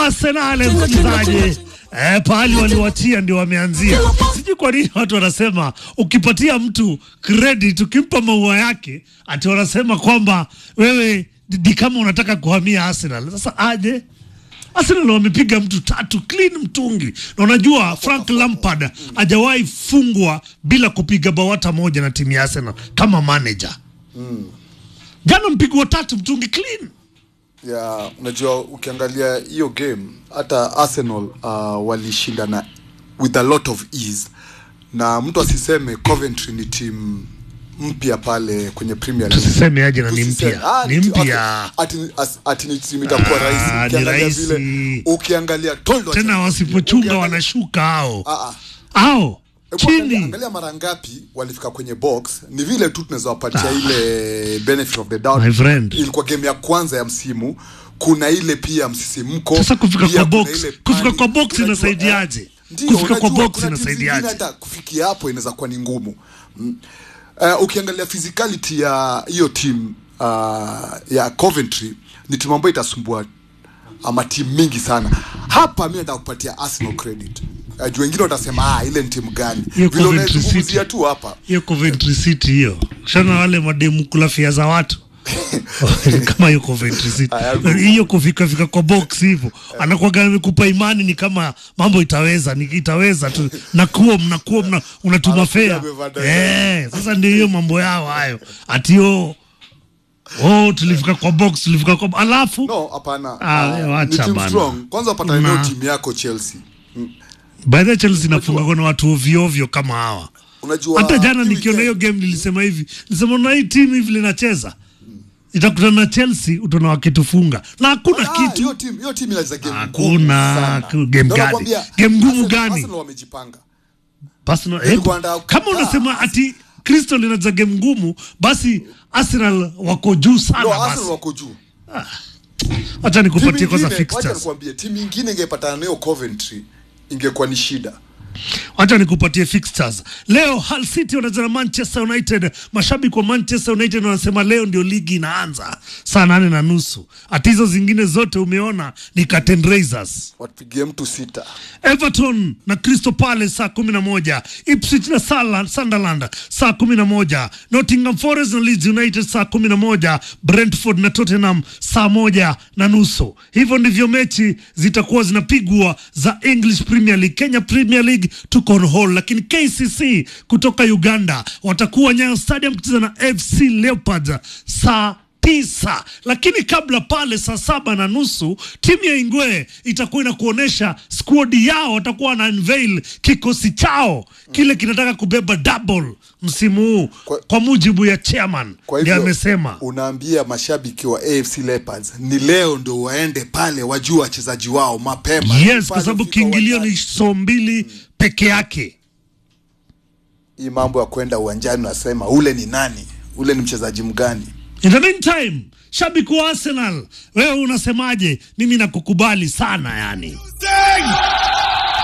Arsenal msikilizaji. Eh, pahali waliwachia ndio wameanzia. Sijui kwa nini watu wanasema ukipatia mtu credit, ukimpa maua yake, ati wanasema kwamba wewe ni kama unataka kuhamia Arsenal. Sasa aje? Arsenal wamepiga mtu tatu clean mtungi, na unajua Frank Lampard hajawahi fungwa bila kupiga bao hata moja na timu ya Arsenal kama manager. Jana mpigwa tatu mtungi clean. ya unajua ukiangalia hiyo game hata arsenal uh, walishinda na with a lot of ease na mtu asiseme coventry ni timu mpya pale kwenye premier League. Tusiseme aje na ni Tusiseme, mpya. ah, Ni ti- mpya. ati- ati- as- ati ni timu itakuwa Ah, rahisi ni ukiangalia rahisi. vile ukiangalia Toldo Tena acha- wasipochunga ukiangalia- wanashuka hao. Ah, ah. Hao Hebu angalia, chini. angalia mara ngapi walifika kwenye box ni vile tu tunaweza wapatia ile benefit of the doubt My friend. ilikuwa game ya kwanza ya msimu kuna ile pia msisimko Sasa kufika pia kwa kuna box, ile kufika panic. kwa box Unajua, inasaidiaje? eh, ndio, Kufika kwa unajua, box kuna timu inasaidiaje? zingine hata kufikia hapo inaweza kuwa ni ngumu mm. uh, ukiangalia physicality ya hiyo team uh, ya Coventry ni timu ambayo itasumbua ama timu mingi sana hapa mi nataka kupatia Arsenal credit uh, juu wengine watasema ah, ile ni timu gani Hiyo vile Coventry unaizungumzia City. tu hapa hiyo Coventry City hiyo shana wale mademu kula fia za watu kama hiyo Coventry City Aya, hiyo kufika fika kwa box hivyo anakuwaga amekupa imani ni kama mambo itaweza ni itaweza tu nakuwa mnakuwa mna, unatuma Anakuja fea amevaa eh sasa ndio hiyo mambo yao hayo ati yo oh tulifika kwa box tulifika kwa alafu no hapana Ah, uh, wacha ni team bana. strong kwanza upata Na- eneo timu yako Chelsea by the way, Chelsea inafunga na watu ovyo ovyo kama hawa unajua hata jana hii nikiona hiyo weekend- game nilisema hivi nilisema na hii timu hivi linacheza itakutana na Chelsea utaona wakitufunga na hakuna Ah, kitu hiyo timu hiyo timu inacheza game Hakuna ngumu sana. ku- game Ndio gani? nakwambia, Game ngumu Arsenal- gani? Arsenal wamejipanga Personal, Nilikuwa eh, nataka kama kukataa. unasema ati Crystal inacheza game ngumu basi Arsenal wako juu sana no basi Arsenal wako juu acha timu nikupatie kwanza ingine wacha fixtures nikwambie timu ingine ingepatana nayo Coventry ingekuwa ni shida Wacha nikupatie fixtures. Leo Hull City wanacheza na Manchester United. Mashabiki wa Manchester United wanasema leo ndio ligi inaanza saa nane na nusu. Hata hizo zingine zote umeona ni curtain raisers. watupigie mtu sita Everton na Crystal Palace saa kumi na moja Ipswich na Sala- Sunderland saa kumi na moja Nottingham Forest na Leeds United saa kumi na moja Brentford na Tottenham saa moja na nusu. Hivyo ndivyo mechi zitakuwa zinapigwa za English Premier League. Kenya Premier League tuko on hold, lakini KCC kutoka Uganda watakuwa Nyayo Stadium kucheza na FC Leopards saa tisa lakini kabla pale saa saba na nusu timu ya Ingwe itakuwa inakuonyesha squad yao, watakuwa wana unveil kikosi chao kile kinataka kubeba double msimu huu kwa, Kwa- mujibu ya chairman kwa ndiye hivyo amesema. unaambia mashabiki wa AFC Leopards ni leo ndo waende pale wajue wachezaji wao mapema Yes, kwa Pale sababu ufika kiingilio ni uwanjani. so mbili peke yake. hii mambo ya kwenda uwanjani unasema ule ni nani ule ni mchezaji mgani In the meantime, shabiki wa Arsenal, wewe unasemaje? Mimi nakukubali sana yani.